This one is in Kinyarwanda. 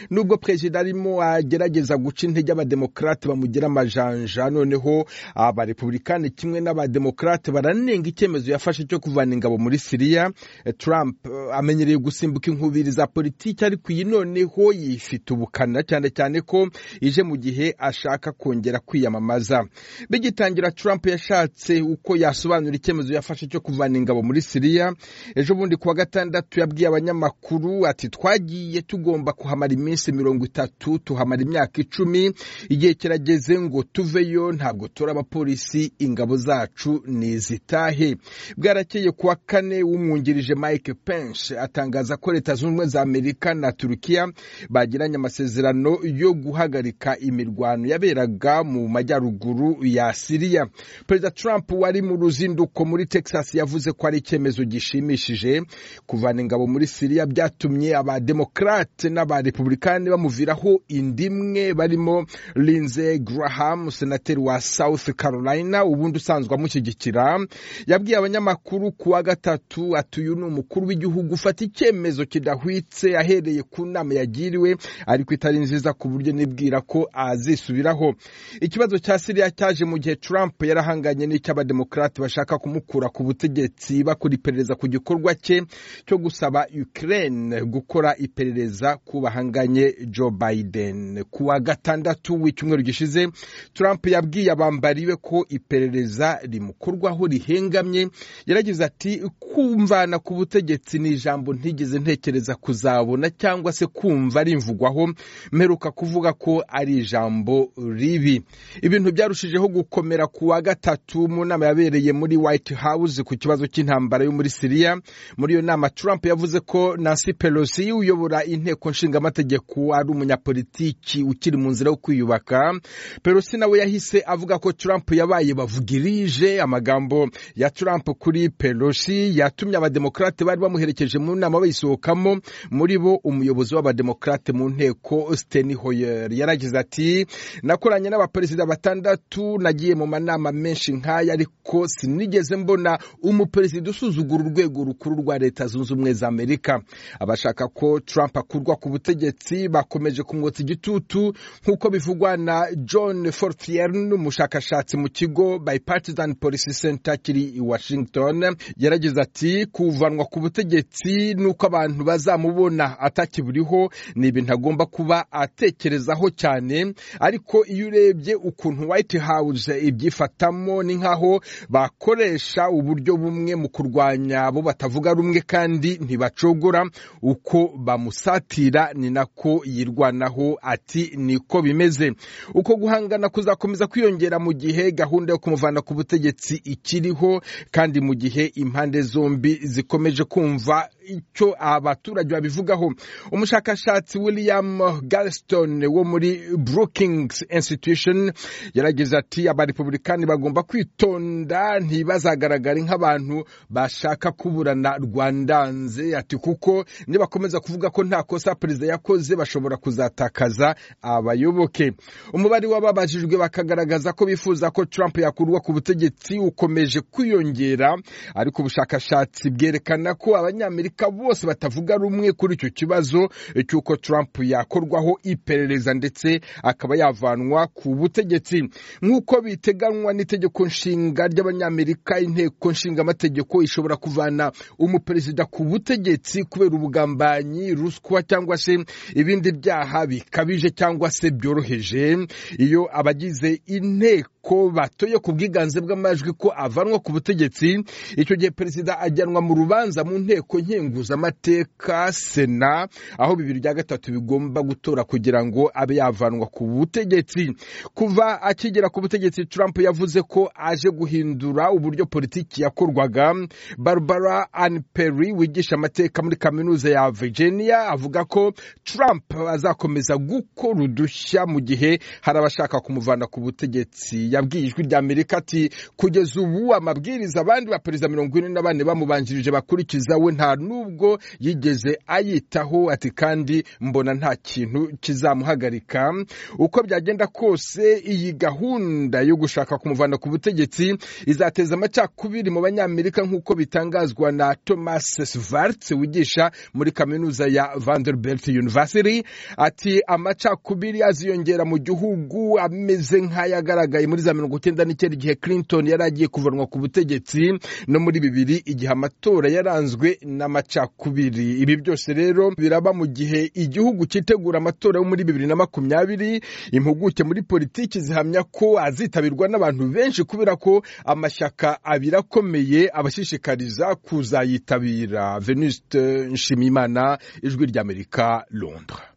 nubwo perezida arimo agerageza guca intege abademokarate bamugira amajanja noneho abarepubulikani kimwe n'abademokarate baranenga icyemezo yafashe cyo kuvana ingabo muri siriya Trump amenyereye gusimbuka inkubiri za politiki ariko iyi noneho yifite ubukana cyane cyane ko ije mu gihe ashaka kongera kwiyamamaza bigitangira Trump yashatse uko yasobanura icyemezo yafashe cyo kuvana ingabo muri siriya ejo bundi kuwa gatandatu yabwiye abanyamakuru ati twagiye tugomba kuhamara iminsi mirongo itatu tuhamara imyaka icumi igihe kirageze ngo tuveyo ntabwo turi abapolisi ingabo zacu ni izitahe bwarakeye kuwa kane w'umwungirije mike pence atangaza ko leta zunze ubumwe za amerika na turukiya bagiranye amasezerano yo guhagarika imirwano yaberaga mu majyaruguru ya siriya perezida trump wari mu ruzinduko muri texas yavuze ko ari icyemezo gishimishije kuvana ingabo muri siriya byatumye abademokarate n'abarepubulikani bamuviraho indimwe barimo linze graham senateri wa south carolina ubundi usanzwe amushyigikira yabwiye abanyamakuru ku wa gatatu ati uyu ni umukuru w'igihugu ufata icyemezo kidahwitse ahereye ku nama yagiriwe ariko itari nziza ku buryo nibwira ko azisubiraho ikibazo cya siriya cyaje mu gihe trump yarahanganye n'icy'abademokarate bashaka kumukura ku butegetsi bakora iperereza ku gikorwa cye cyo gusaba Ukraine gukora iperereza ku bahanganye Joe Biden. Ku wa gatandatu w'icyumweru gishize Trump yabwiye abambariwe ko iperereza rimukorwaho rihengamye, yaragize ati kumvana ku butegetsi ni ijambo ntigeze ntekereza kuzabona cyangwa se kumva rimvugwaho, mperuka kuvuga ko ari ijambo ribi. Ibintu byarushijeho gukomera ku wa gatatu mu nama yabereye muri White House ku kibazo cy'intambara yo muri Siriya muri iyo nama Trump yavuze ko Nancy Pelosi uyobora inteko nshingamategeko ari umunyapolitiki ukiri mu nzira yo kwiyubaka Pelosi nawe yahise avuga ko Trump yabaye bavugirije amagambo ya Trump kuri Pelosi yatumye abademokarate bari bamuherekeje mu nama bayisohokamo muri bo umuyobozi w'abademokarate mu nteko Steny Hoyer yaragize ati nakoranye n'abaperezida batandatu nagiye mu manama menshi nk'aya ariko sinigeze mbona umuperezida usuzugura urwego rukuru rwa leta zunze ubumwe za amerika abashaka ko trump akurwa ku butegetsi bakomeje kumwotsa igitutu nk'uko bivugwa na john fortiern umushakashatsi mu kigo bipartisan policy center kiri i washington yaragize ati kuvanwa ku butegetsi n'uko abantu bazamubona atakiburiho ni ibintu agomba kuba atekerezaho cyane ariko iyo urebye ukuntu white house ibyifatamo ni nk'aho bakoresha uburyo bumwe mu kurwanya abo batavuga rumwe kandi ntibacogora uko bamusatira ni nako yirwanaho ati niko bimeze uko guhangana kuzakomeza kwiyongera mu gihe gahunda yo kumuvana ku butegetsi ikiriho kandi mu gihe impande zombi zikomeje kumva icyo abaturage babivugaho umushakashatsi william galston wo muri brookings institution yarageze ati abarepubulikani bagomba kwitonda ntibazagaragare nk'abantu bashaka kuburana rwandanze ati kuko nibakomeza kuvuga ko nta kosa perezida yakoze bashobora kuzatakaza abayoboke umubare w'ababajijwe bakagaragaza ko bifuza ko trump yakurwa ku butegetsi ukomeje kwiyongera ariko ubushakashatsi bwerekana ko abanyamerika bose batavuga rumwe kuri icyo kibazo cy'uko Trump yakorwaho iperereza ndetse akaba yavanwa ku butegetsi nk'uko biteganywa n'itegeko nshinga ry'abanyamerika inteko nshingamategeko ishobora kuvana umuperezida ku butegetsi kubera ubugambanyi ruswa cyangwa se ibindi byaha bikabije cyangwa se byoroheje iyo abagize inteko ko batoye ku bwiganze bw'amajwi ko avanwa ku butegetsi icyo gihe perezida ajyanwa mu rubanza mu nteko nkenguzamateka sena aho bibiri bya gatatu bigomba gutora kugira ngo abe yavanwa ku butegetsi kuva akigera ku butegetsi Trump yavuze ko aje guhindura uburyo politiki yakorwaga Barbara Ann Perry wigisha amateka muri kaminuza ya Virginia avuga ko Trump azakomeza gukora udushya mu gihe hari abashaka kumuvana ku butegetsi yabwiye ijwi rya amerika ati kugeza ubu amabwiriza abandi ba perezida mirongo ine na bane bamubanjirije bakurikiza we nta nubwo yigeze ayitaho ati kandi mbona nta kintu kizamuhagarika uko byagenda kose iyi gahunda yo gushaka kumuvana ku butegetsi izateza amacakubiri mu banyamerika nk'uko bitangazwa na thomas svarts wigisha muri kaminuza ya vanderbilt university ati amacakubiri aziyongera mu gihugu ameze nk'ayagaragaye muri za mirongo icyenda n'icyenda igihe clinton yari agiye kuvanwa ku butegetsi no muri bibiri igihe amatora yaranzwe n'amacakubiri ibi byose rero biraba mu gihe igihugu cyitegura amatora yo muri bibiri na makumyabiri impuguke muri politiki zihamya ko azitabirwa n'abantu benshi kubera ko amashyaka abiri akomeye abashishikariza kuzayitabira venuste nshimiyimana ijwi ry'amerika londres